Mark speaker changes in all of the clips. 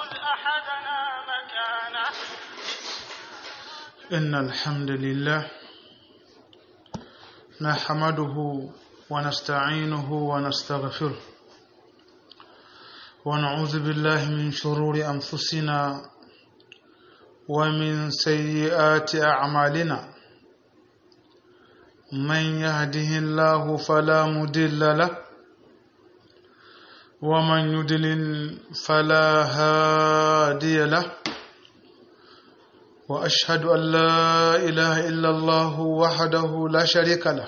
Speaker 1: خذ أحدنا مكانه
Speaker 2: إن الحمد لله نحمده ونستعينه ونستغفره ونعوذ بالله من شرور أنفسنا ومن سيئات أعمالنا من يهده الله فلا مضل له ومن يضلل فلا هادي له واشهد ان لا اله الا الله وحده لا شريك له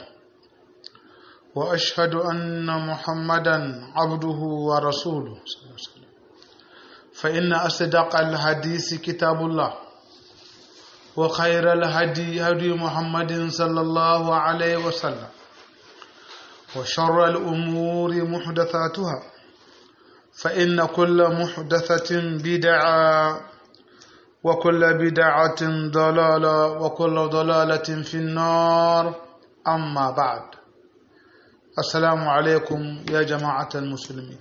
Speaker 2: واشهد ان محمدا عبده ورسوله صلى الله عليه وسلم فان اصدق الحديث كتاب الله وخير الهدي هدي محمد صلى الله عليه وسلم وشر الامور محدثاتها فان كل محدثه بدعه وكل بدعة ضلالة وكل ضلالة في النار أما بعد السلام عليكم يا جماعة المسلمين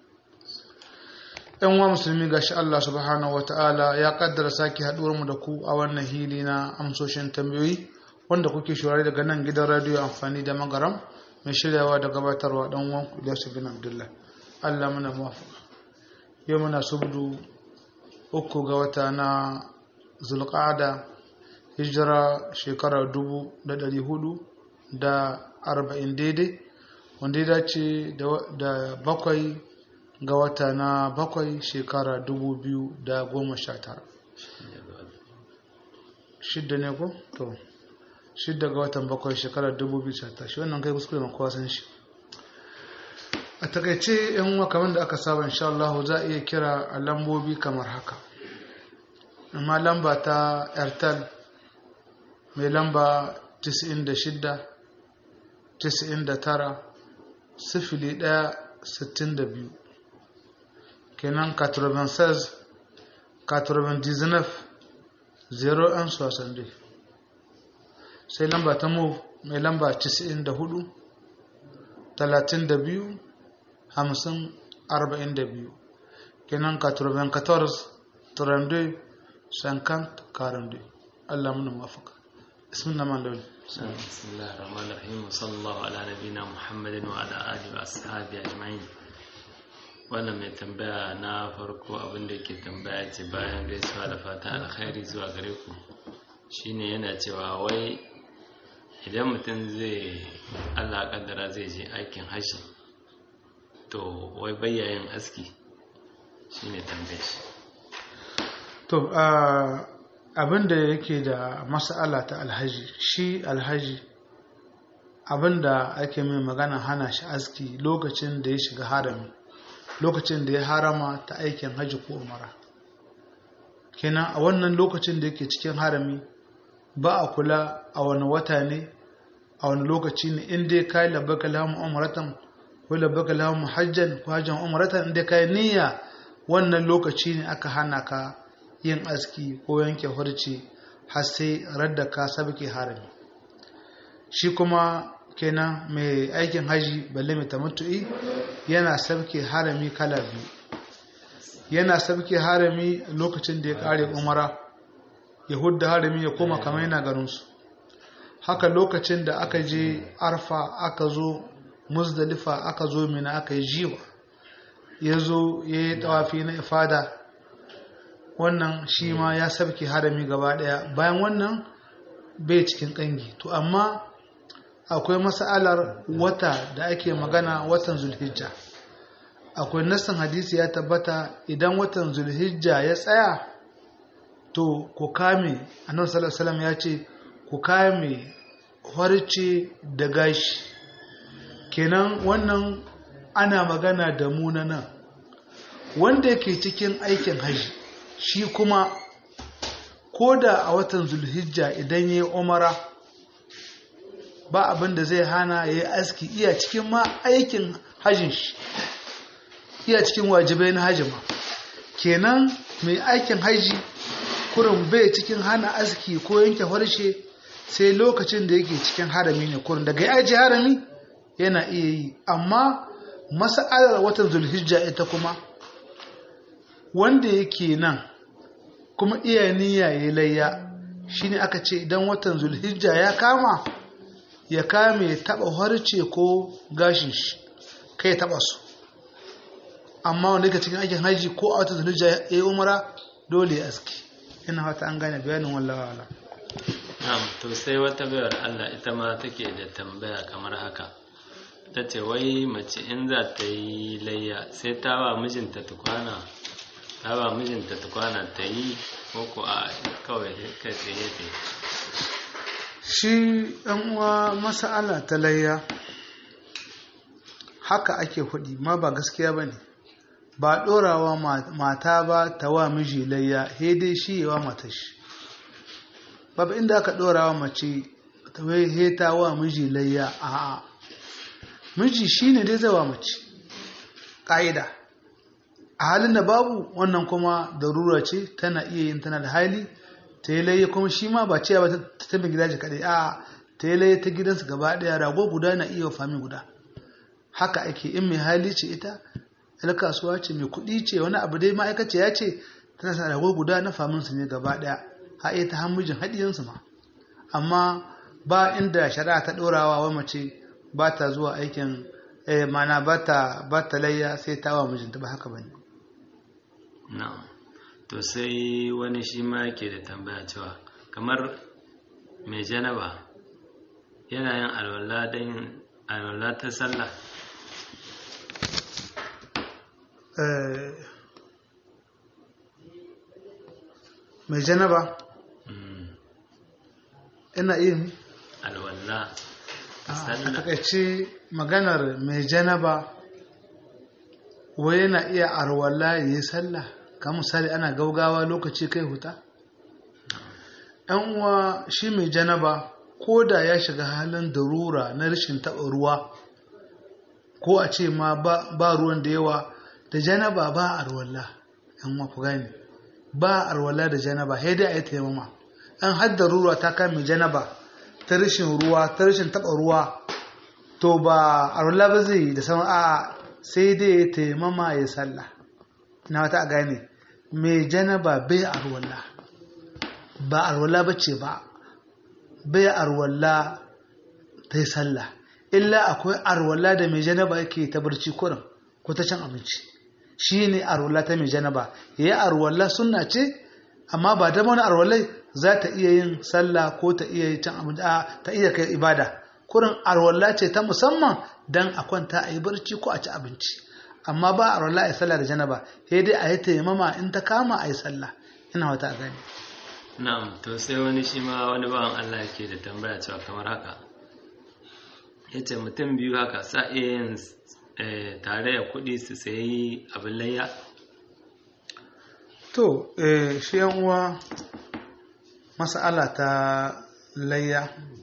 Speaker 2: ‘yan wa musulmi ga shi Allah subhanahu wa ta'ala ya kaddara sake haɗuwar mu da ku a wannan hili na amsoshin tambayoyi wanda kuke shurare daga nan gidan radiyo amfani da magaram mai shiryawa da gabatarwa ɗan wanku Ilyasu bin Abdullah Allah muna muwafaka yau muna subdu uku ga wata na zulƙada hijira shekarar dubu da ɗari hudu da arba'in daidai wanda ya dace da bakwai ga wata na bakwai shekara dubu biyu da goma sha tara shidda ne ko? to shidda ga watan bakwai shekara dubu biyu sha tara shi wannan kai kuskure makowa san shi a takaice yan uwa kamar da aka saba insha Allah za a iya kira a lambobi kamar haka amma lamba ta airtel mai lamba 96 99 sifili 1 62 kenan 96 99 0 60 sai lamba ta move mai lamba 94 32 hamsin arba'in da biyu kenan katurban kators turande shankant karande allah muna mafaka ismin na man lauli
Speaker 3: بسم الله الرحمن الرحيم وصلى الله على نبينا محمد وعلى آله وأصحابه أجمعين wannan mai tambaya na farko abin da ke tambaya ce bayan gaisuwa da fatan alkhairi zuwa gare ku shine yana cewa wai idan mutum zai allah kaddara zai je aikin hashi to wai bayyayin aski shine tambaye shi
Speaker 2: to abin da yake da mas'ala ta alhaji shi alhaji abin da ake mai magana hana shi aski lokacin da ya shiga harami lokacin da ya harama ta aikin haji ko umara kenan a wannan lokacin da yake cikin harami ba a kula a wani wata ne a wani lokaci ne in dai kai labbaka lamu umratan ko labbaka lamu hajjan ko hajjan umratan in dai kai niyya wannan lokaci ne aka hana ka yin aski ko yanke hurci har sai radda ka sabke harami shi kuma kenan mai aikin haji balle mai tamattu'i yana sabke harami kala biyu yana sabke harami lokacin da ya kare umara ya hudda harami ya koma kamar yana ganinsu haka lokacin da aka je arfa aka zo muzdalifa aka zo mina aka yi jiwa ya zo ya yi tawafi na ifada wannan shi ma ya sabke harami gaba daya bayan wannan bai cikin kangi to amma akwai mas'alar wata da ake magana watan zulhijja akwai nassan hadisi ya tabbata idan watan zulhijja ya tsaya to ku kame annabi sallallahu alaihi ya ce ku kame harce da gashi kenan wannan ana magana da mu na nan wanda yake cikin aikin haji shi kuma ko da a watan zulhijja idan ya yi umara ba abin da zai hana ya yi aski iya cikin ma aikin hajjin shi iya cikin wajibai na hajji ma kenan mai aikin haji kurin bai cikin hana aski ko yanke harshe sai lokacin da yake cikin harami ne kurin daga ya aji harami yana iya yi amma masa'alar watan zulhijja ita kuma wanda yake nan kuma iya niyya ya layya shine aka ce idan watan zulhijja ya kama ya kame taba harce ko gashin shi kai taba su amma wanda yake cikin aikin haji ko a watan zulhijja ya yi umara dole ya aski ina fata an gane bayanin wallahi wala
Speaker 3: na'am to sai wata bayar Allah ita ma take da tambaya kamar haka ta ce wai mace in za ta yi layya sai ta ba mijinta tukwana ta ba mijinta tukwana ta yi ko ko a kawai kai tsaye ta yi
Speaker 2: shi ɗan uwa masa'ala ta layya haka ake hudi ma ba gaskiya ba ne ba ɗorawa mata ba ta wa miji layya dai shi yawa mata shi babu inda aka ɗorawa mace ta wai heta wa miji layya a miji shi ne dai zawa mace ƙa'ida a halin da babu wannan kuma darura ce tana iya yin tana da hali ta yi laye kuma shi ma ba cewa ba ta tabi gida ce kaɗai a ta yi laye ta gidansu gaba ɗaya rago guda na iya fami guda haka ake in mai hali ce ita yar kasuwa ce mai kuɗi ce wani abu dai ma'aikaci ya ce tana sa rago guda na famin su ne gaba ɗaya ha iya ta hamujin haɗiyansu ma amma ba inda shari'a ta ɗorawa wa mace ba ta zuwa aikin mana ba ta layya sai ta wa mijinta ba haka ba ne
Speaker 3: na'am to sai wani shi ma yake da tambaya cewa kamar mai janaba yana yin alwala don alwala ta sallah
Speaker 2: mai janaba ina yin
Speaker 3: alwala ta
Speaker 2: a
Speaker 3: sallah
Speaker 2: takaice maganar mai janaba wai yana iya arwala ya yi sallah ka misali ana gaugawa lokaci kai huta yan uwa shi mai janaba ko da ya shiga halin darura na rashin taɓa ruwa ko a ce ma ba ruwan da yawa da janaba ba arwala yan uwa ku gane ba arwala da janaba sai dai a yi taimama an hadda ruwa ta kame janaba ta rashin ruwa ta rashin taɓa ruwa to ba arwala ba zai yi da sama a sai dai ya taimama ya sallah na wata a gane mai janaba bai arwala ba arwala ba ce ba bai arwala ta yi sallah illa akwai arwala da mai janaba yake ta barci kurin ko ta cin abinci shi ne arwala ta mai janaba ya yi arwala suna ce amma ba da wani arwalai za ta iya yin sallah ko ta iya cin abinci a ta iya kai ibada kurin arwala ce ta musamman dan a kwanta a yi barci ko a ci abinci amma ba arwala a yi sallah da janaba sai dai a yi taimama in ta kama a yi sallah ina wata gani
Speaker 3: na'am to sai wani shi ma wani bawan Allah yake da tambaya cewa kamar haka yace mutum biyu haka sa iya yin eh, tare da kuɗi su sayi abin layya
Speaker 2: to eh, shi yan uwa mas'ala ta layya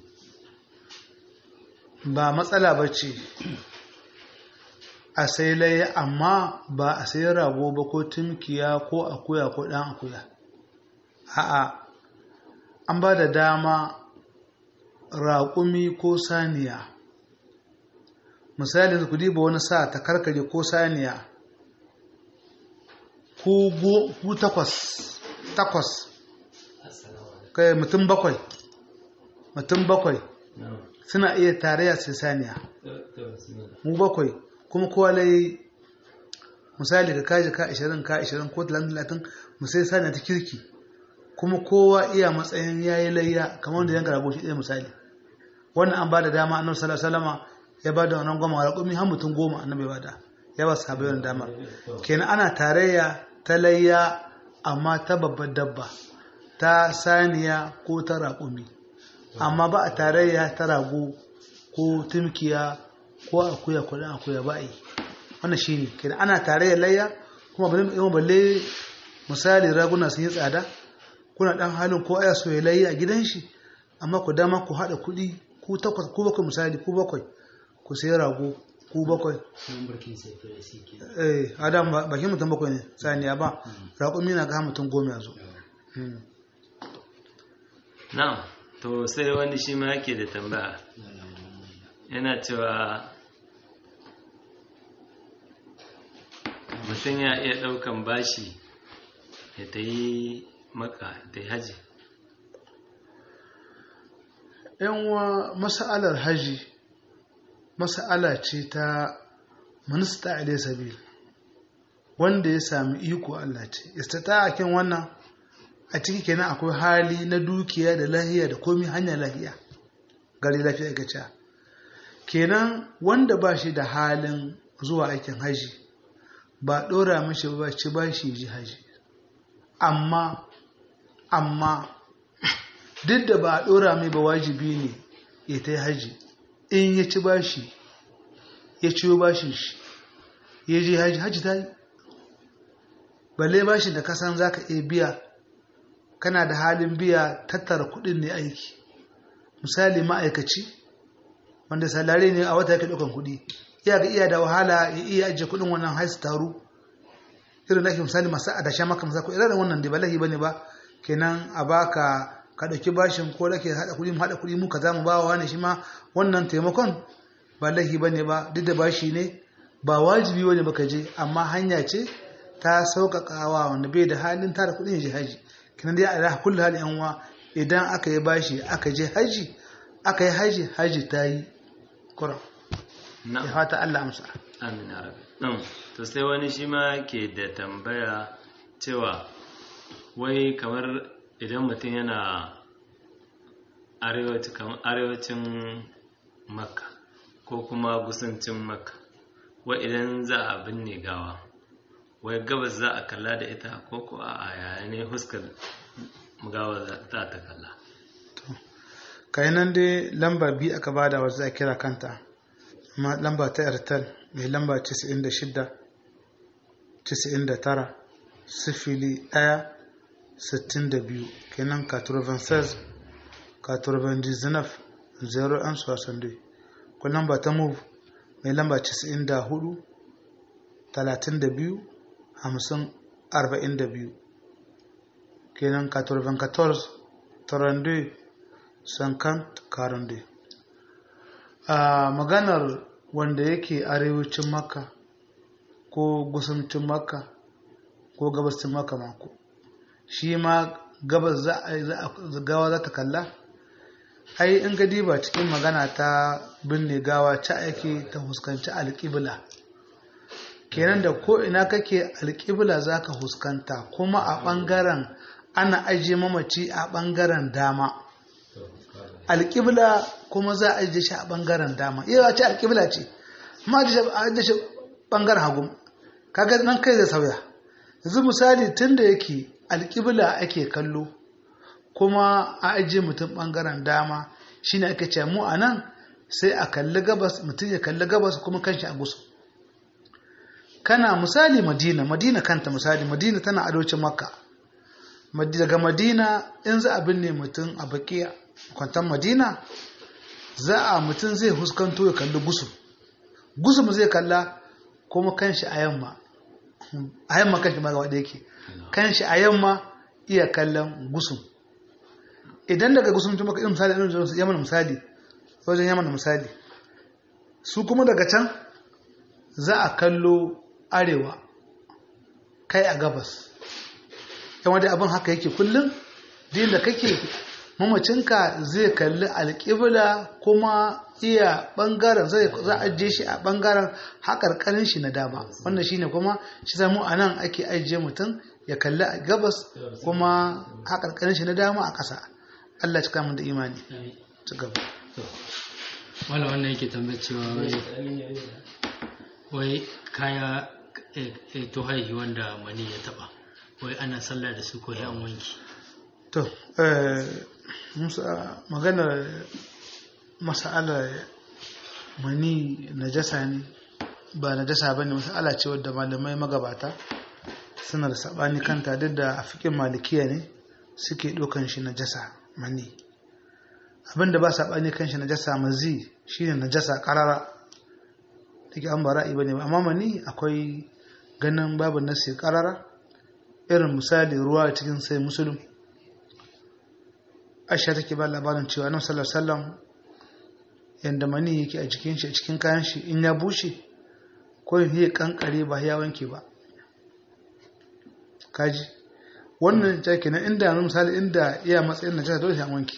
Speaker 2: ba matsala ba ce a sai layya amma ba a sai rago ba ko tumkiya ko akuya ko ɗan akuya a'a an ba da dama raƙumi ko saniya misali ku diba wani sa ta karkare ko saniya ku go- ku takwas takwas kai mutum bakwai mutum bakwai suna iya tarayya sai saniya mu bakwai kuma kowa lai misali ka kaji ka 20 ka 20 ko 30 mu sai saniya ta kirki kuma kowa iya matsayin yayi layya kamar wanda yanka rago shi ɗaya misali wannan an ba da dama annabi sallallahu alaihi wasallama ya ba da wannan goma raƙumi har mutum goma annabi ba da ya ba sahabbai wannan damar kenan ana tarayya ta layya amma ta babbar dabba ta saniya ko ta raƙumi amma ba a tarayya ta rago ko tumkiya ko akuya ko dan akuya ba yi wannan shine kenan ana tarayya layya kuma bale yawan balle misali raguna sun yi tsada kuna dan halin ko aya so ya layya a gidan shi amma ku dama ku haɗa kuɗi ku takwas ku bakwai misali ku bakwai ku sayi rago ku bakwai eh adam ba bakin mutum bakwai ne saniya ba raƙumi na ga mutum goma ya zo Mm.
Speaker 3: na'am to sai wani shi ma yake da tambaya yana cewa mutum ya iya ɗaukan bashi ya ta yi maka ta yi haji
Speaker 2: yanwa masa'alar haji masa'ala ce ta minista ilai sabil wanda ya sami iko Allah ce istata a kan wannan a ciki kenan akwai hali na dukiya da lahiya da komi hanyar lahiya gari lafiya ga cewa kenan wanda ba shi da halin zuwa aikin haji ba ɗora mashi ba ci ba shi ji haji amma amma duk da ba a ɗora mai ba wajibi ne ya ta yi haji in ya ci bashi ya ciyo bashin shi ya je haji haji ta yi balle bashin da kasan za ka iya biya kana da halin biya tattara kudin ne aiki misali ma'aikaci wanda salari ne a wata yake ɗaukan kudi iya ga iya da wahala ya iya ajiye kudin wannan haisu taru irin da ake misali masu adasha maka masa irin da wannan da ba lahi bane ba kenan a baka ka ɗauki bashin ko da ke haɗa kuɗi mu haɗa kuɗi mu ka za mu ba wa wani shi ma wannan taimakon ba lahi bane ba duk da bashi ne ba wajibi wani ba ka je amma hanya ce ta sauƙaƙawa wanda bai da halin tara kuɗin ya je haji kenan dai a kullu hali yan uwa idan aka yi bashi aka je haji aka yi haji haji ta yi kura ya fata Allah amsa
Speaker 3: amin ya rabbi ɗin to sai wani shi ma ke da tambaya cewa wai kamar idan mutum yana arewacin makka ko kuma gusancin makka wai idan za a binne gawa wai gabas za a kalla da ita ko ko a yaya ne huskar gawa za ta kalla
Speaker 2: kai nan dai lamba biyu aka bada wa za a kira kanta amma lamba ta airtel mai lamba 96 99 sifili ɗaya 62 kenan 96 99 01 62 ko lamba ta move mai lamba 94 32 50 42 kenan 94 32 50 42 a maganar wanda yake arewacin makka ko gusancin makka ko gabascin makka mako shi ma gabas za a gawa za ta kalla ai in ka diba cikin magana ta binne gawa ta ake ta huskanci alƙibla kenan da ko ina kake alƙibla za ka huskanta kuma a ɓangaren ana ajiye mamaci a ɓangaren dama alƙibla kuma za a ajiye shi a ɓangaren dama iya ce alƙibla ce ma ajiye shi ɓangaren hagu kaga nan kai zai sauya yanzu misali tun da yake alƙibla ake kallo kuma a ajiye mutum ɓangaren dama shine ake ce mu a nan sai a kalli gabas mutum ya kalli gabas kuma kanshi a gusu kana misali madina madina kanta misali madina tana adocin makka daga madina in za a binne mutum a bakiya kwantan madina za a mutum zai huskanto ya kalli gusu gusu mu zai kalla kuma kanshi a yamma a yamma kanshi ma gaba da yake kanshi a yamma iya kallon gusu idan daga gusun tun maka irin misali irin yaman misali wajen yaman misali su kuma daga can za a kallo arewa kai a gabas yawan da abin haka yake kullum din da kake mamacinka zai kalli alƙibla kuma iya ɓangaren za a ajiye shi a ɓangaren haƙarƙarin shi na dama wannan shine kuma shi zamu a nan ake ajiye mutum ya kalli a gabas kuma haƙarƙarin shi na dama a ƙasa Allah cika mun da imani ci gaba
Speaker 4: wala wannan yake tambayar cewa wai wai kaya to haihi wanda mani ya taba wai ana sallah da su ko an wanki
Speaker 2: to musa maganar mas'alar mani najasa ne ba najasa ba ne mas'ala ce wadda malamai magabata suna da sabani kanta duk da a fikin malikiya ne suke ɗaukan shi najasa mani abinda ba saɓani kan shi najasa mazi shine najasa ƙarara take an bara'i bane amma mani akwai ganin babu nasi ƙarara irin misali ruwa cikin sai musulun aisha take ba labarin cewa annabi sallallahu alaihi wasallam yanda mani yake a jikin shi a cikin kayan shi in ya bushe ko ya kankare ba ya wanke ba kaji wannan ja kenan inda yanzu misali inda iya matsayin najasa dole sai an wanke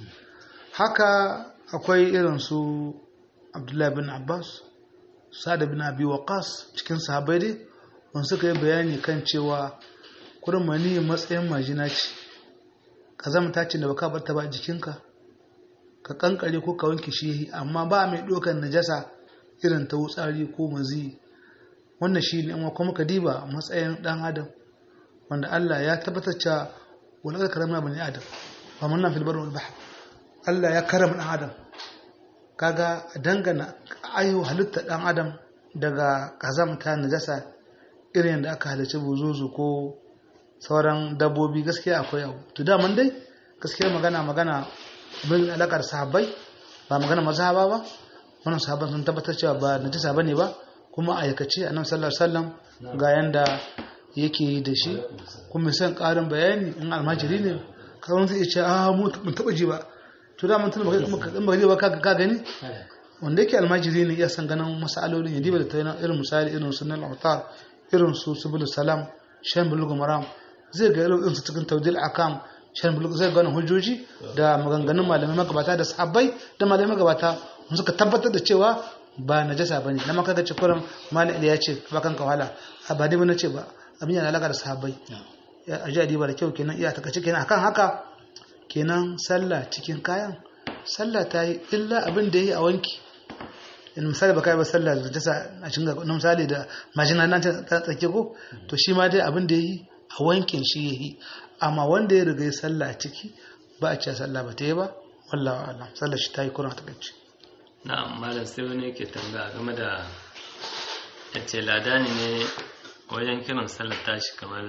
Speaker 2: haka akwai irin su abdullahi bin abbas sa'ad bin abi waqas cikin sahabbai dai wanda suka yi bayani kan cewa kurin mani matsayin majina ce ka zama ta ce da baka bar ta ba jikinka ka kankare ko ka wanke shi amma ba mai ɗaukar najasa irin ta wutsari ko mazi wannan shi ne kuma ka diba matsayin ɗan adam wanda Allah ya tabbatar cewa wani aka karama bani adam ba mun nan filbar wal bahr Allah ya karama ɗan adam kaga dangana ayo halitta ɗan adam daga kazamta najasa irin da aka halarci buzuzu ko sauran dabbobi gaskiya akwai abu to daman dai gaskiya magana magana bin alakar sahabbai ba magana mazhaba ba wannan sahabban sun tabbatar cewa ba najasa bane ba kuma aikace annabi sallallahu alaihi wasallam ga yanda yake yi da shi kuma san karin bayani in almajiri ne kawai zai ce a mu mun taba ji ba to da mun tuna ba kuma kan ba ba ka gani wanda yake almajiri ne ya san ganin masalolin ya diba da tayyana irin misali irin sunan al-autar irin su subul salam shan bulugh maram zai ga irin su cikin tawdil akam shan bulugh zai gane hujjoji da maganganun malamai magabata da sahabbai da malamai magabata suka tabbatar da cewa ba najasa bane na maka ga cikurin malam ya ce ba kanka wahala a ba dai na ce ba abin yana alaka da sahabbai a ji adiba da kyau kenan iya takaci kenan akan haka kenan sallah cikin kayan sallah ta yi illa abin da ya yi a wanki in misali baka yi ba sallah da jasa a cikin na misali da majina nan ta tsake ko to shi ma dai abin da ya yi a wankin shi ya yi amma wanda ya riga ya sallah a ciki ba a cewa sallah ba ta yi ba wallawa alam sallah shi ta yi kuna ta gaci
Speaker 3: na malam sai wani yake tambaya game da ya ce ladani ne wajen kiran sallar tashi kamar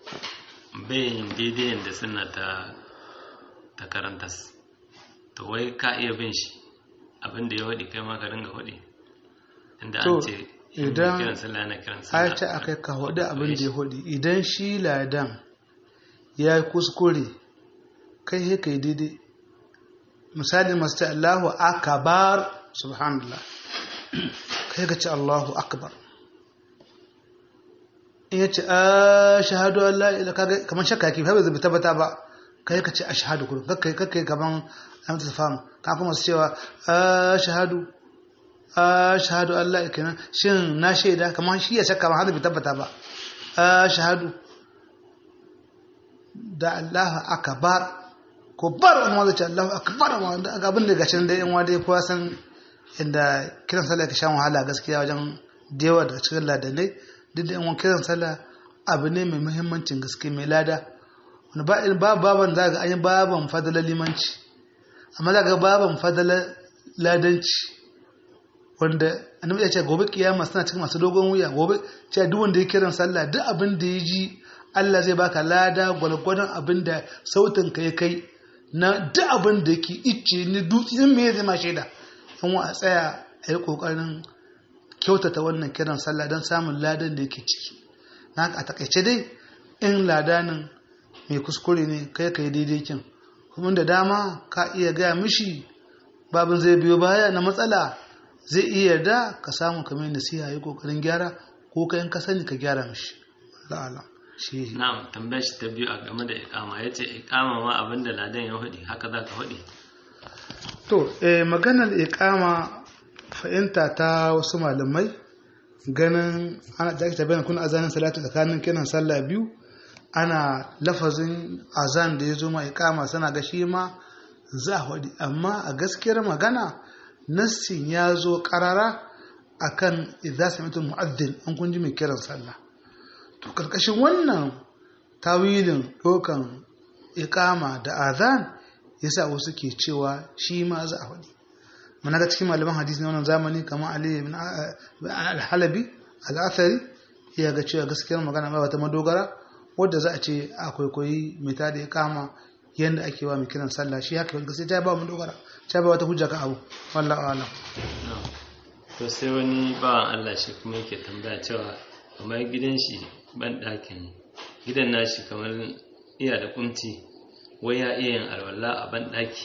Speaker 3: bayin daidai da suna ta ta karantas to wai ka iya bin shi abinda ya waɗi kai ma ka dinga waɗi inda an ce
Speaker 2: idan
Speaker 3: kiran sallah yana kiran
Speaker 2: a
Speaker 3: sallah
Speaker 2: ce aka ka hudu abin da ya hudu idan shi ladan ya yi kuskure kai he kai daidai misali masu ce Allahu akbar subhanallah kai ka ce Allahu akbar in ya ce a shahadu Allah ila kaga kamar shakka ki fa bai tabbata ba kai ka ce ashhadu kullum kakkai kakkai kaman an ta famu ka kuma su cewa a shahadu a shahadu Allah kenan shin na shaida kamar shi ya shakka ba har bai tabbata ba a shahadu da Allah akbar ko bar wani wanda ce Allah akbar wanda abin da gashin da yan wanda ya kowa san inda kiran sallah ka shan wahala gaskiya wajen dewa daga cikin ladanai duk da yan kiran sallah abu ne mai muhimmancin gaske mai lada wani ba ba baban za ga an yi baban fadalar limanci amma za ga baban fadalar ladanci wanda annabi ya ce gobe kiyama suna cikin masu dogon wuya gobe ce duk wanda ya kiran sallah duk abin da ya ji Allah zai baka lada gwalgwadon abin da sautin ka ya kai na duk abin da yake icce ni dutse in me zai ma shaida an wa a tsaya a yi kokarin kyautata wannan kiran sallah don samun ladan da yake ciki na a takaice dai in ladanin mai kuskure ne kai ka yi daidai kin kuma da dama ka iya gaya mishi babin zai biyo baya na matsala zai iya da ka samu kamar nasiha yi kokarin gyara ko ka in ka sani ka gyara mishi la'ala shi
Speaker 3: na'am tambayar shi ta biyu a game da ikama ya ce ikama ma abinda ladan ya hudi haka za ka hudi
Speaker 2: to eh, maganar ikama fahimta ta wasu malamai ganin ana da ake tabbata kuna azanin salatu tsakanin kiran sallah biyu ana lafazin azan da ya zo ma ikama sana ga shi ma za a hudi amma a gaskiyar magana nassin ya zo karara akan idza sami'tu mu'addin an kun ji mai kiran sallah to karkashin wannan tawilin dokan ikama da azan yasa wasu ke cewa shi ma za a faɗi muna ga cikin malaman hadisi na wannan zamani kamar Ali ibn al-Halabi al-Athari ya ga cewa gaskiyar magana ba wata madogara wadda za a ce akwai koyi mai tada ikama yanda ake wa mai kiran sallah shi haka gaskiya ta ba mu dogara ta ba wata hujja kan abu wallahi a'lam
Speaker 3: to sai wani bawan Allah shi kuma yake tambaya cewa kamar gidan shi ban ɗakin gidan nashi kamar iya da kunci wai ya iya yin alwala a ban ɗaki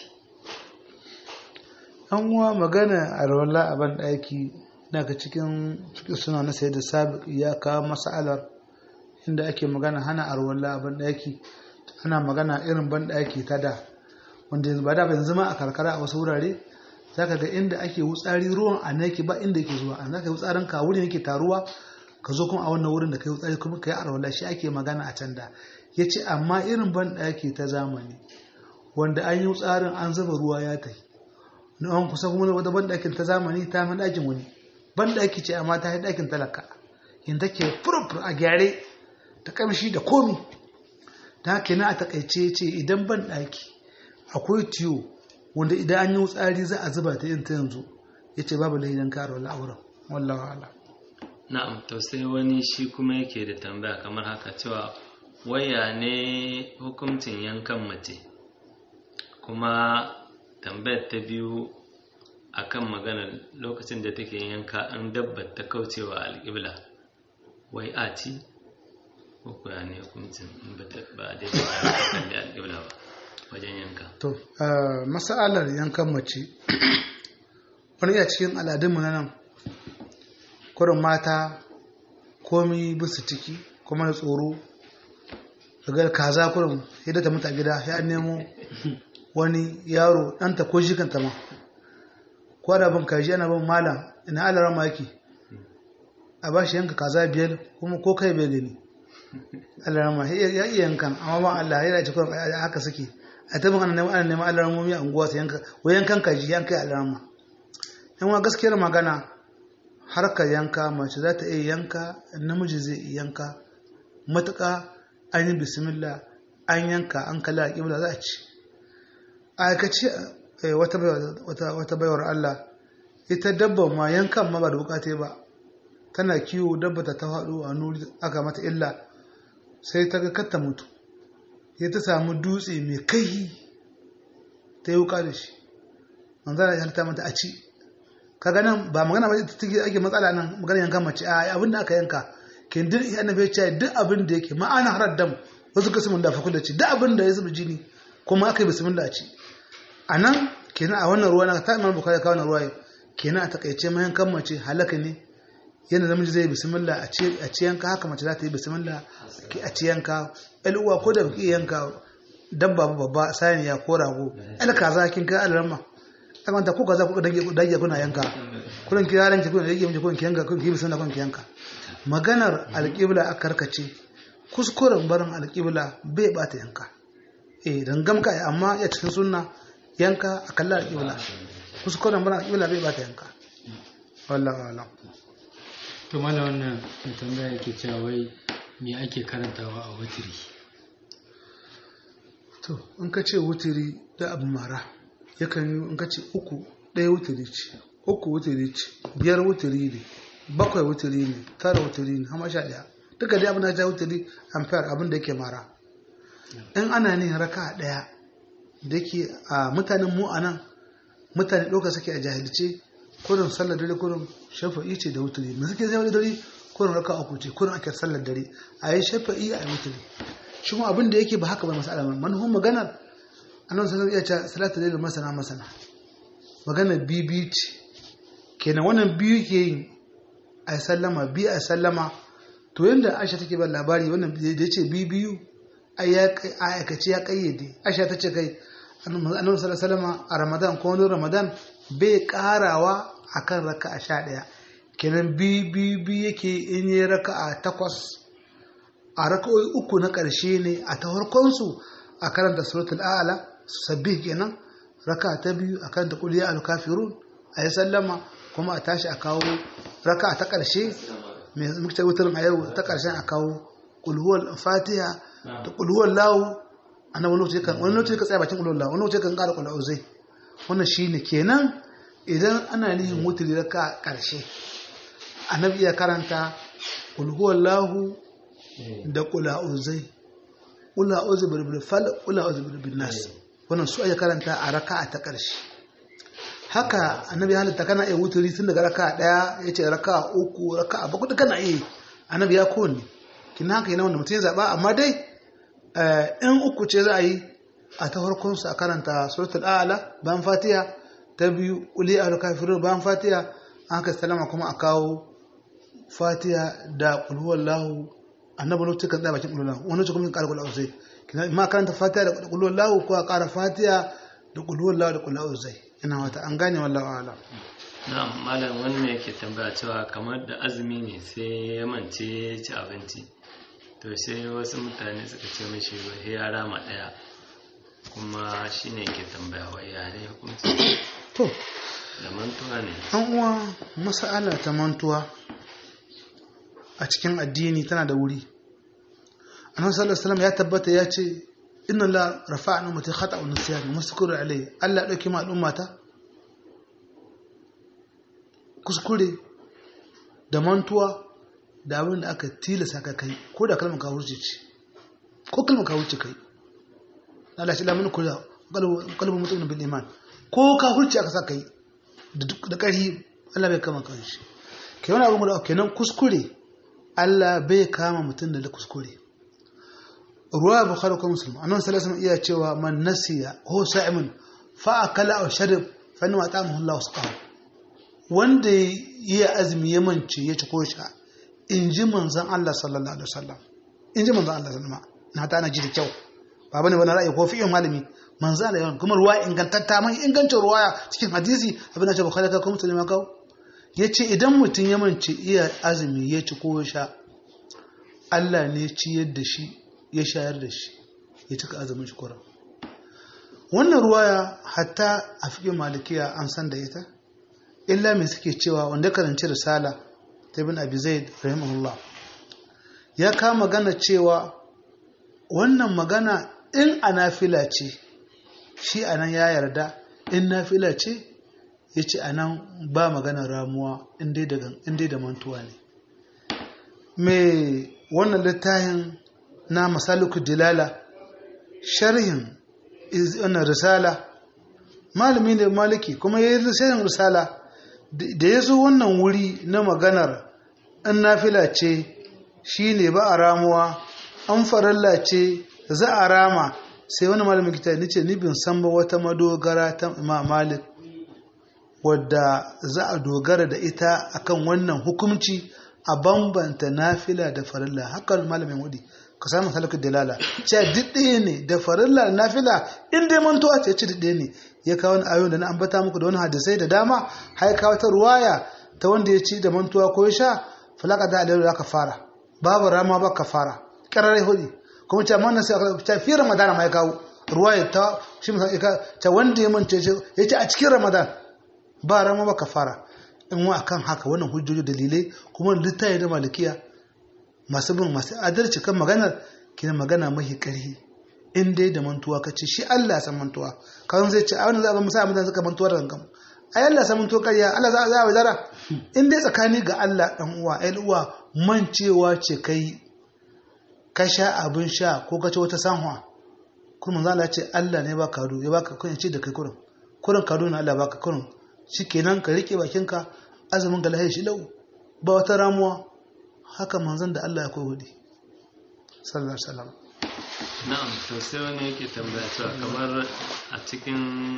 Speaker 2: an uwa magana alwala a ban ɗaki daga cikin cikin suna na sai da sabiq ya kawo mas'alar inda ake magana hana arwalla a banɗaki ana magana irin banɗaki ta da wanda yanzu ba da ba yanzu ma a karkara a wasu wurare zaka ga inda ake wutsari ruwan a nan yake ba inda yake zuwa an zaka yi wutsarin ka wurin yake taruwa ka zo kuma a wannan wurin da kai wutsari kuma kai arwalla shi ake magana a can da yace amma irin banɗaki ta zamani wanda an yi wutsarin an zuba ruwa ya tafi na an kusa kuma wata banɗakin ta zamani ta fi ɗakin wani banɗaki ce amma ta yi ɗakin talaka in take furfur a gyare ta kamshi da komi ta haka na a takaice ce idan banɗaki akwai tiyo wanda idan an yi wutsari za a zuba ta yin ta yanzu ya ce babu lahidan karo la'auran wallawa ala
Speaker 3: na'am to sai wani shi kuma yake da tambaya kamar haka cewa waya ne hukuncin yankan mace kuma tambayar ta biyu akan maganar lokacin da take yanka an dabbar ta kaucewa alƙibla wai a ci ko kuwa ne hukuncin in ba a daidai ta kalli alƙibla ba wajen yanka
Speaker 2: to masa'alar yankan mace wani iya cikin al'adunmu na nan kurin mata komi bisu ciki kuma da tsoro daga kaza kurin yadda ta mutu a gida ya nemo wani yaro ɗanta ko shi kanta ma kwada bin kaji ana bin malam ina alara maki a ba shi yanka kaza biyar kuma ko kai bai gani alara ma ya iya yankan amma ba Allah ya ce kuma haka suke a tabin ana neman ana neman alara mummi a unguwa su yanka wai yankan kaji yanka alara ma yan wa gaskiyar magana harkar yanka mace za ta iya yanka namiji zai iya yanka matuƙa an yi bismillah an yanka an kalla a ƙibla za a ci a aikace wata baiwar Allah ita dabba ma yankan ma ba da bukate ba tana kiwo dabba ta ta faɗo a nuri aka mata illa sai ta ga katta mutu ya ta samu dutse mai kai ta yi wuka da shi manzana ya halitta mata a ci kaga nan ba magana ba ta take ake matsala nan magana yankan mace a abin da aka yanka kin duk annabi ya ce duk abin da yake ma'ana harar dam wasu kasimin da fakul da ci duk abin da ya zuba jini kuma aka yi bismillah a ci a nan kenan a wannan ruwa na ta imam bukari kawo na ruwa kenan a takaice mayan kan mace halaka ne yana namiji zai bismillah a ci yanka haka mace za ta yi bismillah a ci yanka uwa ko da baki yanka dabba babba saniya ko rago el kaza kin kai alarma kamanta ko kaza ku dage dage kuna yanka kullun ki yaran ki kuna dage miji kun ki yanka kun ki bismillah kun ki yanka maganar alqibla a karkace kuskuren barin alqibla bai bata yanka eh dangam kai amma ya cikin sunna yanka a kalla alƙibla kuskuren bana alƙibla bai bata yanka wallahu alam
Speaker 4: to mala wannan mai tambaya yake cewa wai me ake karantawa a wutiri
Speaker 2: to in ka ce wutiri da abu mara yakan yi in ka ce uku ɗaya wutiri ce uku wutiri ce biyar wutiri ne bakwai wutiri ne tara wutiri ne hama sha ɗaya duka dai abin da ya wutiri amfiyar abin da yake mara in ana ne raka ɗaya da ke a mutanen mu a nan mutane ɗauka suke a jahilce kurin sallar dare kurin shafa'i ce da wuturi mu suke zai dare kurin raka uku ce kurin ake sallar dare a yi shafa'i a yi wuturi shi kuma abin da yake ba haka ba masu alaman manufan maganar annan sanar iya ce salatu da masana masana maganar bibi ce kenan wannan biyu ke yin a sallama biyu a sallama to yadda aisha take ba labari wannan da ya ce biyu a aikace ya kayyade aisha ta ce kai annabi sallallahu a ramadan ko wani ramadan bai karawa akan raka a sha ɗaya kenan biyu biyu yake in yi raka a takwas a raka'o'i uku na ƙarshe ne a ta farkonsu a karanta suratul a'la sabbih kenan raka ta biyu a karanta qul ya al-kafirun a yi sallama kuma a tashi a kawo raka ta ƙarshe mai muke wutarin a yau ta ƙarshen a kawo qul huwal fatiha da qul huwal lahu ana wani lokaci kan wani lokaci ka tsaya bakin qul huwal lahu wani lokaci kan ƙara qul auzai wannan shine kenan idan ana nihin wuturi raka ƙarshe annabi ya karanta qul huwal lahu da ƙula'uzai ƙula'uzai birbil fal ƙula'uzai birbil nas wannan su ake karanta a raka ta ƙarshe haka annabi halitta kana iya wuturi tun daga raka ɗaya ya ce raka uku raka bakwai da kana iya annabi ya kowanne kin haka yana wanda mutum ya zaɓa amma dai in uku ce za a yi a ta farkon su a karanta suratul a'la bayan fatiha ta biyu uli al kafirun bayan fatiha an haka salama kuma a kawo fatiha da qul huwallahu annabi lokacin kan tsaya bakin kulullahu wani lokacin kuma kan ƙara kulullahu zai kina ma karanta fatiha da kulullahu ko a ƙara fatiha da kulullahu da kulullahu zai ina wata an gane wallahu a'lam
Speaker 3: na'am malam wannan yake tambaya cewa kamar da azumi ne sai ya mance ya ci abinci to sai wasu mutane suka ce mishi wai ya rama ɗaya kuma shine yake tambaya wai ya ne hukunci
Speaker 2: to
Speaker 3: da mantuwa ne
Speaker 2: an uwa mas'ala ta mantuwa a cikin addini tana da wuri annabi sallallahu alaihi wasallam ya tabbata ya ce inna la rafa'na ummati khata'un nisyan muskur alai Allah dauki ma al'ummata kuskure da mantuwa da abin da aka tilasa ka kai ko da kalmar kawurci ce ko kalmar kawurci kai Allah shi lamun kula kalbin mutum bil iman ko kawurci aka sa kai da ƙarfi Allah bai kama kan shi ke wani abin da kenan kuskure Allah bai kama mutum da kuskure ruwa bukhari ko muslim annabi sallallahu alaihi iya cewa man nasiya ho sa'imun fa akala aw sharib fa inma ta'amahu Allah wasqahu wanda ya azumi ya mance ya ci ko sha in ji manzon Allah sallallahu alaihi wasallam in ji manzon Allah sallallahu alaihi wasallam na ta na ji da kyau ba bane wani ra'ayi ko fi'in malami manzo Allah yawan kuma ruwa ingantatta mai ingancin ruwaya cikin hadisi abin da Bukhari ka kuma Muslim ka yace idan mutum ya mance iya azumi ya ci ko sha Allah ne ciyar da shi ya shayar da shi ya cika azumin shi kuran wannan ruwaya hatta a fiƙin malikiya an san da ita illa mai suke cewa wanda karanci risala ta ibn abi zaid rahimahullah ya kama magana cewa wannan magana in a nafila ce shi a nan ya yarda in nafila ce ya ce a nan ba maganar ramuwa in dai da mantuwa ne mai wannan littafin na masaluku dilala sharhin wannan risala malami ne maliki kuma ya yi sharhin risala da ya zo wannan wuri na maganar in nafila ce shi ne ba a ramuwa an faralla ce za a rama sai wani malamin kita ni ce ni bin san ba wata madogara ta imam malik wadda za a dogara da ita akan wannan hukumci a bambanta nafila da farilla haka malamin wadi ka samu halakar dalala ce duk ɗaya ne da farilla da nafila in dai mantuwa ce ci ɗaya ne ya kawo wani ayoyin da na ambata muku da wani hadisai da dama har kawo ta ruwaya ta wanda ya ci da mantuwa ko ya sha falaka da alayhi aka fara babu rama ba ka fara ƙararai hudu kuma ce amma sai aka ce fi ramadan ma ya kawo ruwaya ta shi musan ya ce wanda ya mance ya ce a cikin ramadan ba rama ba ka fara in wa akan haka wannan hujjoji dalilai kuma littafi da malikiya masu bin masu adalci kan maganar kina magana mahi ƙarfi in dai da mantuwa ka ce shi Allah san mantuwa kawai zai ce a wani zaɓen musa mutane suka mantuwa da gangan ai Allah san mantuwa ƙarya Allah za a za a wazara in dai tsakani ga Allah ɗan uwa ai uwa mancewa ce kai ka sha abin sha ko ka ci wata sanwa kuma za ce Allah ne ba kado ya baka kun ce da kai kurin kurin kado na Allah baka kurin shikenan ka rike bakinka azumin ga lahi shi lau ba wata ramuwa haka manzon da Allah ya koyi hudi sallallahu alaihi wasallam
Speaker 3: na'am to sai wani yake tambaya cewa kamar a cikin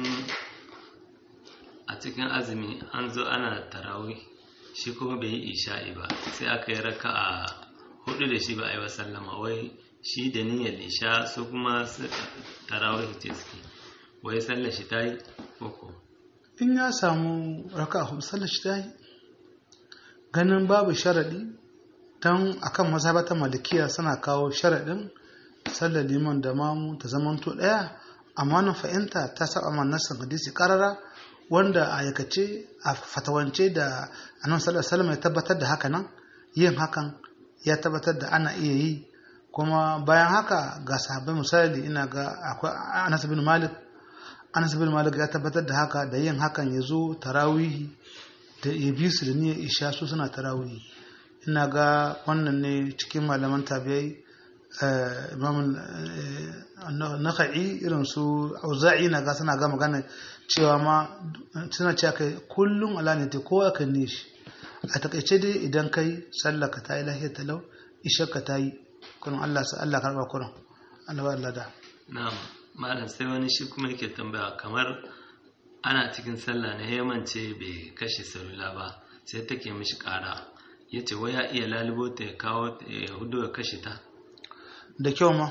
Speaker 3: a cikin azumi an zo ana tarawih shi kuma bai yi isha'i ba sai aka yi raka a hudu da shi ba a yi wa sallama wai shi da niyyar isha su kuma tarawih ce suke wai sallar shi ta yi koko
Speaker 2: in ya samu raka a hudu sallar shi ta yi ganin babu sharaɗi don akan mazhabata malikiya suna kawo sharaɗin sallar liman da mamu ta zamanto ɗaya amma na fahimta ta saba man nassin hadisi karara wanda a aikace a fatawance da annabi sallallahu alaihi ya tabbatar da haka nan yin hakan ya tabbatar da ana iya yi kuma bayan haka ga sahabbai misali ina ga akwai Anas bin Malik Anas bin Malik ya tabbatar da haka da yin hakan ya zo tarawihi da ya bi su da niyyar isha su suna tarawihi ina ga wannan ne cikin malaman tabi'ai imam naka'i irin su auza'i na ga suna ga magana cewa ma suna cewa kai kullum ala ne ta kowa kan ne shi a takaice dai idan kai sallah ka tayi lahiyar talau ishar ka tayi kurin Allah sa Allah karba kurin Allah ba Allah da
Speaker 3: na'am malam sai wani shi kuma yake tambaya kamar ana cikin sallah na yamance bai kashe salula ba sai take mishi kara ya ce wai ya iya lalubo ta ya kawo ta ya hudu ya kashe ta
Speaker 2: da kyau ma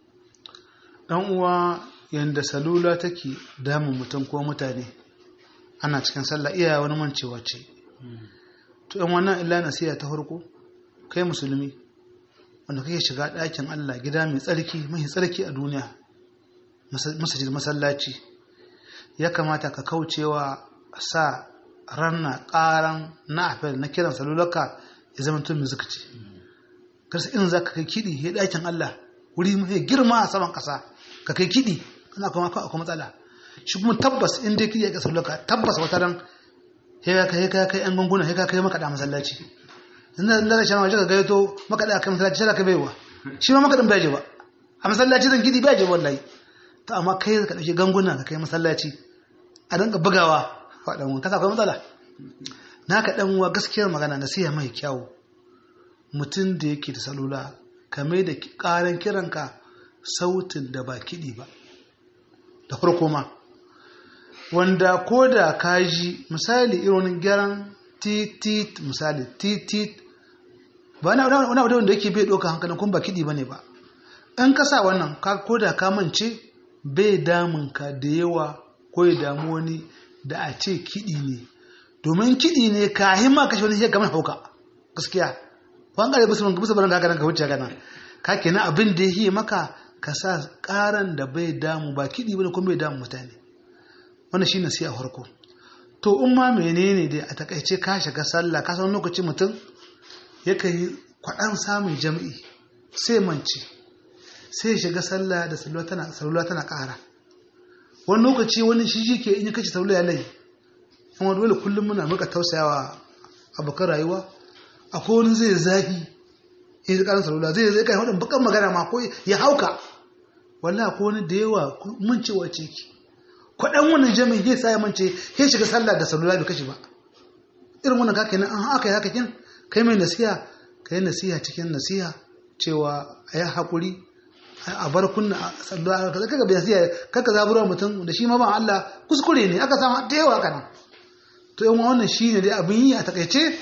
Speaker 2: ɗan uwa yadda salula take damun mutum ko mutane ana cikin sallah iya wani mancewa ce to yan wannan illa nasiya ta farko kai musulmi wanda kake shiga ɗakin Allah gida mai tsarki mai tsarki a duniya masajid masallaci ya kamata ka kaucewa sa ranna ƙaran na afel na kiran salularka ya zama tun music ce karsa in za ka kai kiɗi ya ɗakin Allah wuri mai girma a saman ƙasa ka kai kiɗi kana kuma akwai matsala shi kuma tabbas in dai kiɗi ya ƙasa salularka tabbas wata ran ya kai kai kai yan gunguna ya kai makaɗa masallaci yanzu da shi waje ka gaito makaɗa kai masallaci shi ka baiwa shi ma makaɗin bai je ba a masallaci zan kiɗi bai je wallahi to amma kai ka ɗauki ganguna ka kai masallaci a dinga bugawa faɗan kasa akwai matsala na ka ɗan uwa gaskiyar magana nasiha mai kyau mutum da yake da salula ka mai da ƙaran kiranka sautin da ba kiɗi ba da farko ma wanda ko da ka ji misali irin gyaran titit misali titit ba na wani abu da yake bai ɗauka hankalin kuma ba kiɗi ba ne ba in ka sa wannan ko da ka mance bai damun ka da yawa ko ya damu wani da a ce kiɗi ne domin kiɗi ne ka himma kashe wani shekar kamar hauka gaskiya wani ƙare bisa bisa barin haka ka wuce gana ka kenan abin da ya yi maka ka sa ƙaran da bai damu ba kiɗi ba kuma bai damu mutane wannan shi sai a farko to in ma menene dai a takaice ka shiga sallah ka san lokaci mutum yakan yi kwaɗan samun jam'i sai mance sai shiga sallah da salula tana salula tana ƙara wani lokaci wani shi ke in ya kace salula ya lai kuma dole kullum muna muka tausayawa abokan rayuwa akwai wani zai zafi in ji ƙarin salula zai zai kai wadin bakan magana ma ko ya hauka wallahi akwai wani da yawa mun ce wace ki kwaɗan wani jami'in ya sa ya mance ya shiga sallah da salula bai kashe ba irin wannan kake nan an haka ya haka kin kai mai nasiha kai nasiha cikin nasiha cewa a yi haƙuri a bar kunna sallah kaza kaga bai siya kaka zabura mutum da shi ma ba Allah kuskure ne aka samu da yawa kana to yan wannan shine dai abin yi a takaice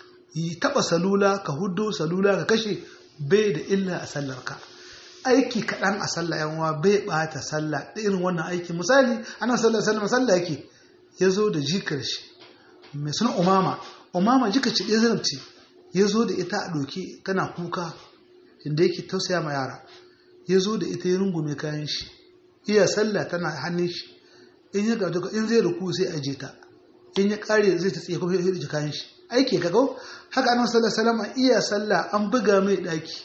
Speaker 2: yi taba salula ka huddo salula ka kashe bai da illa a sallar ka aiki kaɗan a sallah yan uwa bai bata sallah da irin wannan aiki misali ana sallar sallar sallah yake ya zo da jikar shi mai suna umama umama jikar ce ɗaya zarabci ya zo da ita a ɗauki tana kuka inda yake tausaya ma yara ya zo da ita ya rungume kayan shi iya sallah tana hannun shi in ya gado in zai ruku sai aje ta in ya kare zai ta tsaye kuma ya rike kayan shi aiki ka go haka annabi sallallahu alaihi wasallam iya sallah an buga mai daki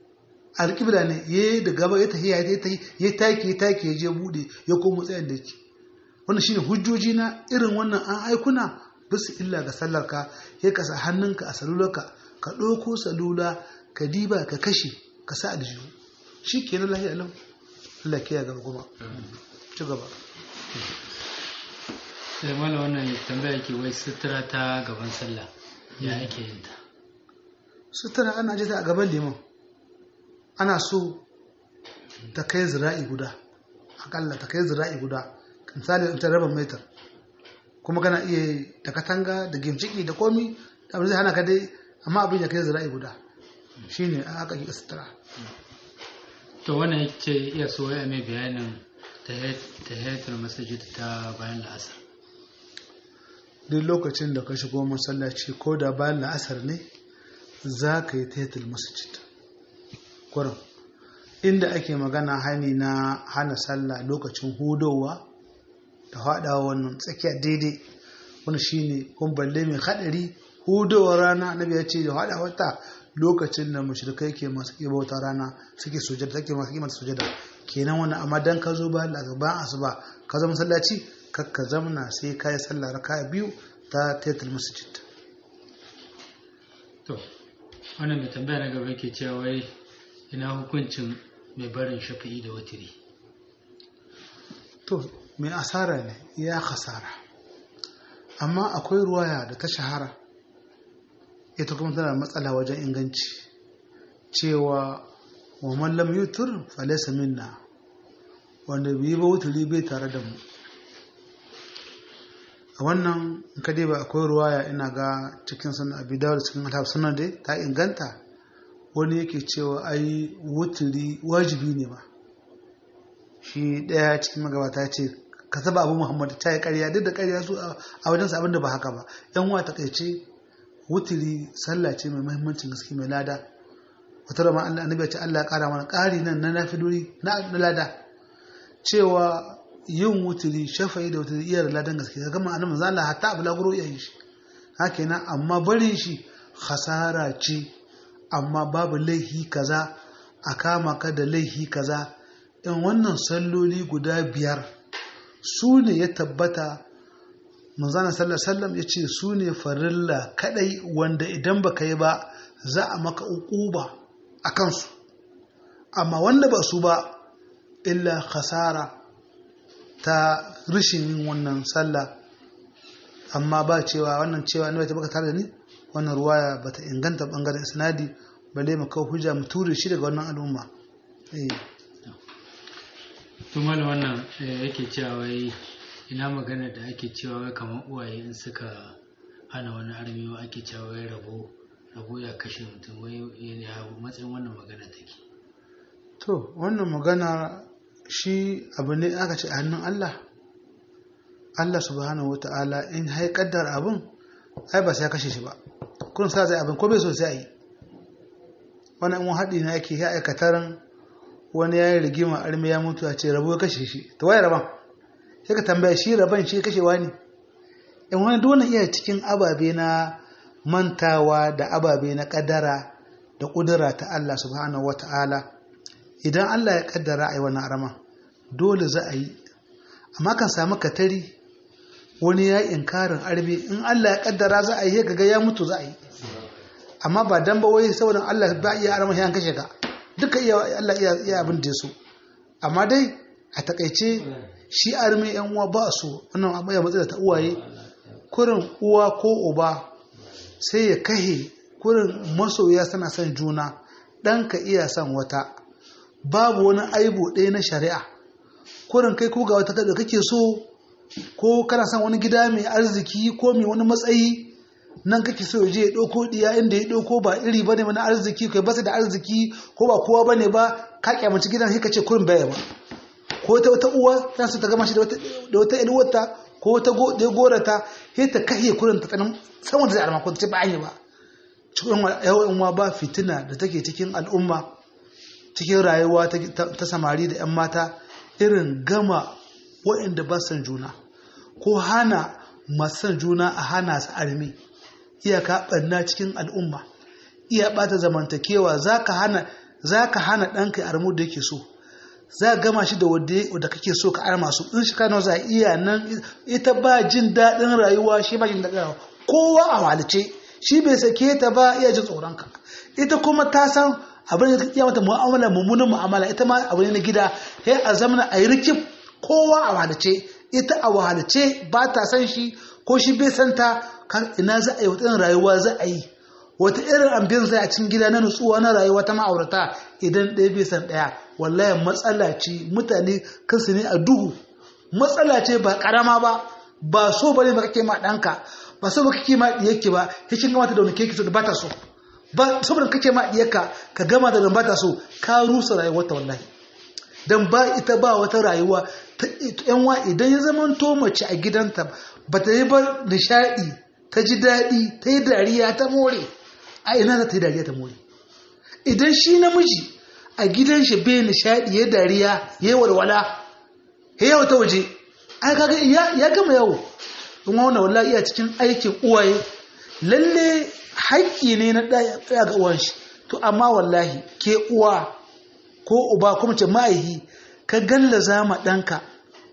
Speaker 2: alƙibla ne ya da gaba ya tahiya ya tahi ya taki ya taki ya je bude ya komo tsayin da yake wannan shine hujjoji na irin wannan an aikuna bisa illa ga sallar ka ya kasa hannunka a salularka ka ɗauko salula ka diba ka kashe ka sa aljihu shi ke na lahiya lau Allah ke ya gaba kuma ci gaba
Speaker 4: sai mala wannan tambaya ke wai sutura ta gaban sallah ya ake yin ta
Speaker 2: sutura ana jita a gaban liman ana so ta kai zira'i guda akalla ta kai zira'i guda misali ta raba metar kuma kana iya da katanga da gimciki da komi da abin zai hana ka dai amma abin ya kai zira'i guda shine aka yi sutura
Speaker 4: to wannan ce iya so ya mai bayanin tahiyatul masajid ta bayan la'asar
Speaker 2: duk lokacin da ka shigo masallaci ko da bayan la'asar ne za ka yi tahiyatul masajid kurin inda ake magana hani na hana sallah lokacin hudowa da haɗawa wannan tsakiya daidai wani shine kun balle mai haɗari hudowar rana na ya ce da haɗa wata lokacin da mushrikai ke masu ke bauta rana suke sujada take masu kimanta sujada kenan wani amma dan ka zo ba daga bayan asuba ka zama masallaci kar ka zamna sai ka yi sallah raka biyu ta taitul masjid
Speaker 4: to wannan mai tambaya na gaba ke cewa wai ina hukuncin mai barin shafi'i da watiri
Speaker 2: to mai asara ne ya khasara amma akwai ruwaya da ta shahara ita kuma tana matsala wajen inganci cewa wa mallam yutur falesa minna wanda bai ba wuturi bai tare da mu a wannan in ka ba akwai ruwaya ina ga cikin sunan abi dawud cikin alhab sunan dai ta inganta wani yake cewa ai wuturi wajibi ne ba shi daya cikin magabata ce ka saba abu muhammad ta yi karya duk da karya su a wajensa abin da ba haka ba yan uwa ta kaice wuturi sallah ce mai muhimmancin gaske mai lada wata rama Allah annabi ya ce Allah ya kara mana ƙari nan na nafilori na lada cewa yin wuturi shafa'i da wuturi iya da ladan gaske ga gama annabi zalla hatta abu laguro iya yi shi haka nan amma barin shi khasara ce amma babu laihi kaza a kama ka da laihi kaza in wannan salloli guda biyar su ne ya tabbata manzana sallar sallam ya ce su ne farilla kadai wanda idan baka yi ba za a maka uquba a kansu amma wanda ba su ba illa khasara ta rishin yin wannan sallah amma ba cewa wannan cewa ne ta baka tare da ni wannan ruwaya bata inganta bangaren isnadi balle mu kawo hujja mu ture shi daga wannan al'umma eh
Speaker 4: to malam wannan eh, yake cewa wai ina magana da ake cewa wai kamar uwaye in suka hana wani armiwa ake cewa wai rabo rabo ya kashe mutum wai ya matsayin wannan magana take
Speaker 2: to wannan magana shi abu ne aka ce a hannun Allah Allah subhanahu wata'ala in hai kaddar abin ai ba sai ya kashe shi ba kun sa zai abin ko bai so sai a yi wani in haɗi na yake ya aikataran wani ya yi rigima armi ya mutu a ce rabo ya kashe shi ta waye raban sai ka tambaya shi raban shi kashewa ne in wani dole iya cikin ababe na mantawa da ababe na kaddara da kudura ta Allah subhanahu wata'ala idan Allah ya kaddara a yi wani arama dole za a yi amma kan samu katari wani ya yi inkarin arbi in Allah ya kaddara za a yi ga ya mutu za a yi amma ba dan ba wai saboda Allah ba iya arama ya kashe ka duka iya Allah iya iya abin da so amma dai a takaice shi armi yan uwa ba su wannan abu ya matsala ta uwaye kurin uwa ko uba sai ya kahe kurin masoya suna son juna ɗanka iya son wata babu wani aibu ɗaya na shari'a kurin kai ko ga wata da kake so ko kana son wani gida mai arziki ko mai wani matsayi nan kake so je ya ɗauko ɗiya inda ya ɗauko ba iri bane na arziki kai basu da arziki ko ba kowa bane ba ka kyamaci gidan sai ka ce kurin baya ba ko ta wata uwa ta su ta gama shi da wata ilwata ko wata da ya gorata sai ta kashe kurin ta tsanin saman da zai alama ko ta ce ba an yi ba cikin yawan ba fitina da take cikin al'umma cikin rayuwa ta samari da 'yan mata irin gama waɗanda ba san juna ko hana masu san juna a hana su armi iyaka ɓanna cikin al'umma iya ɓata zamantakewa za ka hana ɗanka armu da yake so za ka gama shi da wadda kake so ka arma su in shi kano za iya nan ita ba jin daɗin rayuwa shi ba jin daɗin rayuwa kowa a walice shi bai sake ta ba iya jin tsoronka ita kuma ta san abin da iya mata mu'amala mummunan mu'amala ita ma abu ne na gida sai a zamana a yi rikif kowa a wahalace ita a wahalace ba ta san shi ko shi bai san ta ina za a yi wata irin rayuwa za a yi wata irin ambiyan zai a cikin gida na nutsuwa na rayuwa ta ma'aurata idan ɗaya bai san ɗaya wallahi matsala ce mutane kansu ne a duhu matsala ce ba karama ba ba so bane ba kake ma ɗanka ba so ba kake ma ɗiyarki ba sai kin gama ta da wani keke so da ba ta so ba saboda kake ma diyarka ka gama da ba ta so ka rusa rayuwarta wallahi dan ba ita ba wata rayuwa ta yanwa idan ya zama to mace a gidanta ba ta yi ba nishadi ta ji daɗi ta yi dariya ta more a ina za ta yi dariya ta more idan shi namiji a gidan shi bai nishadi ya dariya ya walwala ya yawa ta waje ai kaga ya gama yawo in wannan wallahi iya cikin aikin uwaye lalle haƙƙi ne na ɗaya ga uwan shi to amma wallahi ke uwa ko uba kuma ce ma'aihi ka gallaza ma ɗanka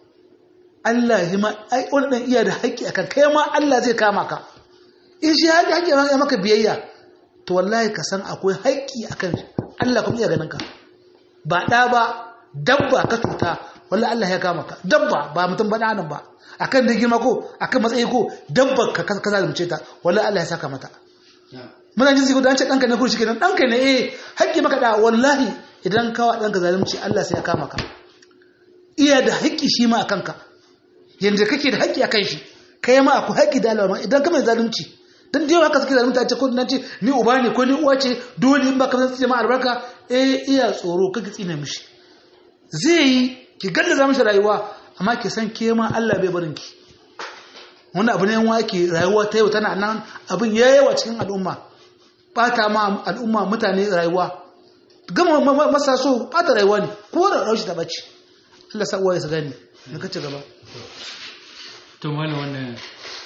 Speaker 2: Allah ya ma ai wani ɗan iya da haƙƙi akan kai ma Allah zai kama ka in shi haƙƙi haƙƙi ya maka biyayya to wallahi ka san akwai haƙƙi akan Allah kuma iya ganin ka ba ɗa ba dabba ka cuta wallahi Allah ya kama ka dabba ba mutum ba ɗanan ba akan da girma ko akan matsayi ko dabba ka ka zalunce ta wallahi Allah ya saka mata muna jin ko da an ce ɗanka ne ko shi kenan ɗanka ne eh haƙƙi maka da wallahi idan kawa ɗanka zalunci Allah sai ya kama ka iya da haƙƙi shi ma a kanka yanda kake da haƙƙi a kan shi kai ma akwai haƙi da alama idan ka mai zalunci dan da yawa haka suke zalunta ce ko nan ce ni uba ne ko ni uwa ce dole in ba ka san tsine ma albarka eh iya tsoro kake tsine mishi zai yi ki gallaza mishi rayuwa amma ki san ke ma Allah bai barin ki wani abu ne yan wake rayuwa ta yau tana nan abin ya yawa cikin al'umma bata ma al'umma mutane rayuwa gama masa so bata rayuwa ne ko da raushi ta bace Allah sa uwaye su gani na kace gaba
Speaker 4: to mana wannan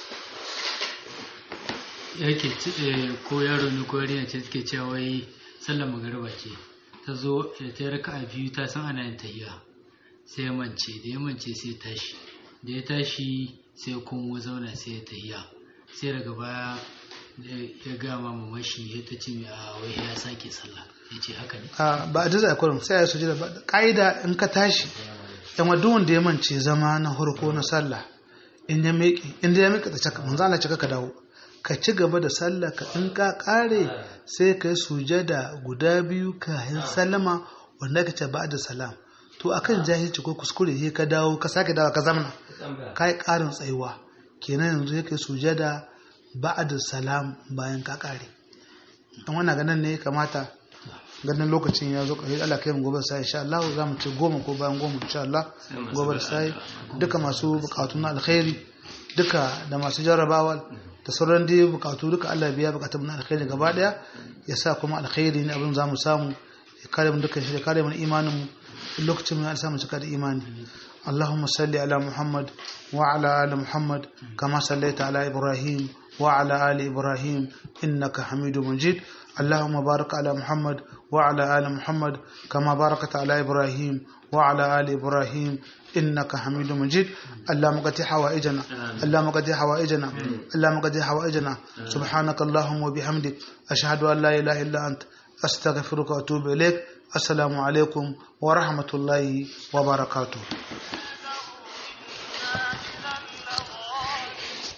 Speaker 4: yake ko yaro ne ko yarinya ce take cewa wai sallar magariba ce ta zo da ta raka a biyu ta san ana yin tahiya sai ya mance da ya mance sai ya tashi da ya tashi sai kuma zauna sai ya tahiya sai daga baya ya gama mamashi ya ta ce mai a wai ya sake sallah ya ce haka ne
Speaker 2: a ba a jiza kurum sai ya sujada ba ka'ida in ka tashi yan wadu wanda ya mance zama na harko na sallah in ya miƙe in ya miƙe ta caka manzo Allah cika ka dawo ka ci gaba da sallah ka in ka kare sai ka yi sujada guda biyu kayan sallama wanda ka ce ba da salam to akan jahilci ko kuskure sai ka dawo ka sake dawo ka zamana ka yi ƙarin tsayuwa kenan yanzu ya kai sujada ba'ad salam bayan ka kare dan wannan ganin ne kamata ganin lokacin ya zo ƙarshe Allah kai mu gobe sai insha Allah za mu ci goma ko bayan goma insha Allah gobe sai duka masu bukatu na alkhairi duka da masu jarrabawa da sauran dai bukatu duka Allah biya bukatun na alkhairi gaba daya ya sa kuma alkhairi ne abin za mu samu ya kare mu duka shi ya kare mu imanin mu lokacin mu ya samu cika da imani اللهم صل على محمد وعلى آل محمد كما صليت على إبراهيم وعلى آل إبراهيم إنك حميد مجيد اللهم بارك على محمد وعلى آل محمد كما باركت على إبراهيم وعلى آل إبراهيم إنك حميد مجيد اللهم قد حوائجنا اللهم قد حوائجنا اللهم قد حوائجنا سبحانك اللهم وبحمدك أشهد أن لا إله إلا أنت أستغفرك وأتوب إليك السلام عليكم ورحمة الله وبركاته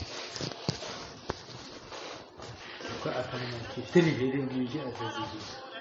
Speaker 4: ko a kalmar ke tiri da yin a